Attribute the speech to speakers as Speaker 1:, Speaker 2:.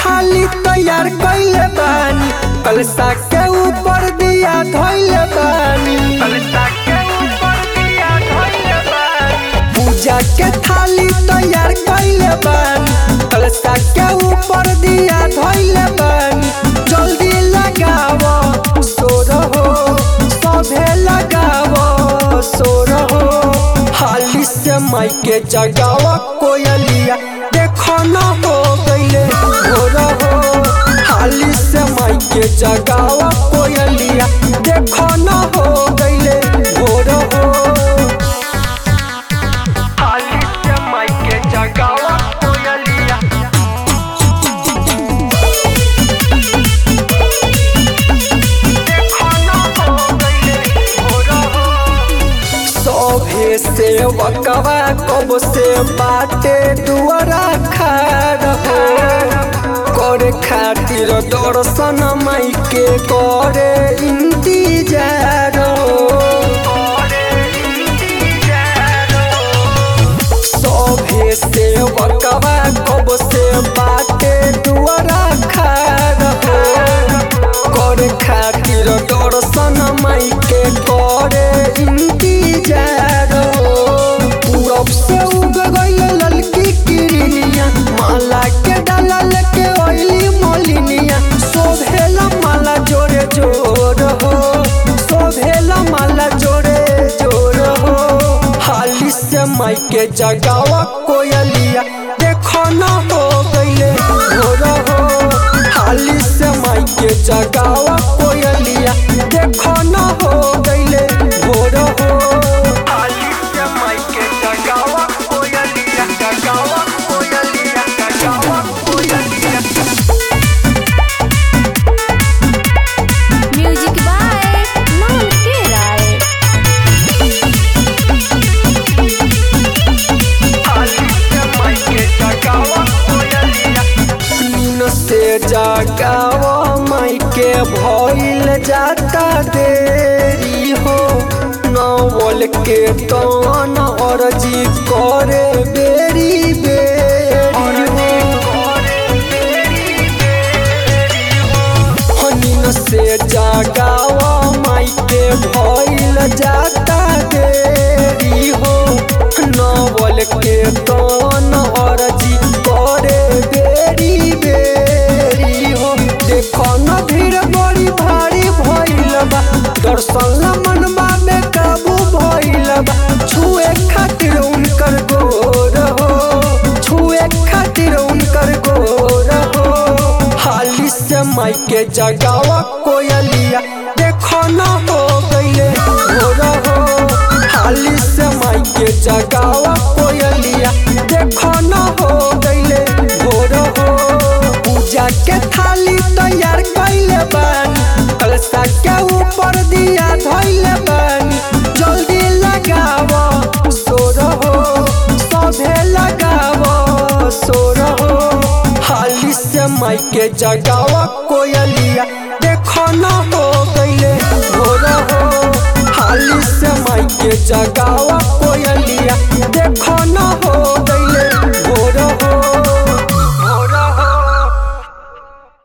Speaker 1: थाली तैयार कइले बानी कलसा के ऊपर दिया धइले बानी कलसा के ऊपर दिया धइले बानी पूजा के थाली तैयार कइले बानी कलसा के ऊपर दिया धइले बानी जल्दी लगावो सोर हो सभे लगावो सोर हो हाली से माई के जगावा कोयलिया देखो न हो गईले भोर हो हाली से माई के जगावा कोयलिया देखो न हो गईले भोर हो हाली से माई के जगावा कोयलिया देखो न हो गईले भोर हो सभे से वकवा कब से बाटे दुआरा खार हो करे खातिर दर्शन माई के करे इंतजार हो सभे से वकवा कब से बाटे दुआरा खार हो करे खातिर दर्शन माई के करे इंतजार हो पूरब से उग गई ललकी किरनिया माला के डालल के ओइली मोलिनिया शोभेला माला जोरे जोर हो शोभेला माला जोरे जोर हो हाली से माई के जगावा कोयलिया देखो न हो गईले भोर हो हाली से माई के जगावा कोयलिया देखो न हो गईले भोर हो हाली से माई के जगावा कोयलिया जगावा कोयलिया जगावा कोयलिया
Speaker 2: म्यूजिक बाय मोहन के राय
Speaker 1: नीन से जगावा माई के भइल जाता देरी हो नवल के तन अर्जी करे बेरी बेरी हो नीन से जगावा माई के भइल जाता देरी हो नवल के तन अर्जी करे बेरी बेरी हो देखो न भीड़ बड़ी भारी भइल बा दर्शन ला मनवा में काबू भइल बा छुए खातिर उनकर गोर हो छुए खातिर उनकर गोर हो हाली से माई के जगावा कोयलिया देखो न हो गईले भोर हो हाली से माई के जगावा कोयलिया देखो न हो गईले भोर हो पूजा के थाली तैयार कइले बानी कलसा के ऊपर दिया धइले बानी जल्दी लगावो सोर हो सभे लगावो सोर हो हाली से माई के जगावा कोयलिया देखो न हो गईले भोर हो हाली से माई के जगा